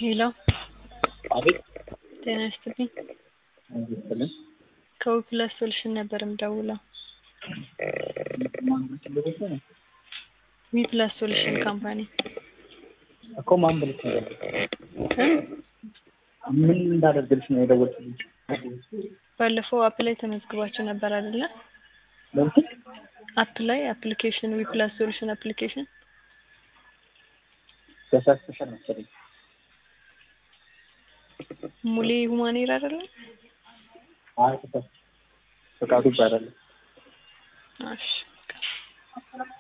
ሄሎ አቤት ጤና ይስጥልኝ። ይስጥልን። ከዊፕላስ ሶሉሽን ነበር የምደውለው። ዊፕላስ ሶሉሽን ካምፓኒ እኮ ማን ብለሽ ነው ምን እንዳደርግልሽ ነው የደወልሽልኝ? ባለፈው አፕ ላይ ተመዝግባችሁ ነበር አይደለ? ለምን አፕ ላይ አፕሊኬሽን ዊፕላስ ሶሉሽን አፕሊኬሽን ተሳስተሻል መሰለኝ። ሙሌ ሁማኔር አይደለ? አይ ተሳስተሽ ፈቃዱ ይባላል። እሺ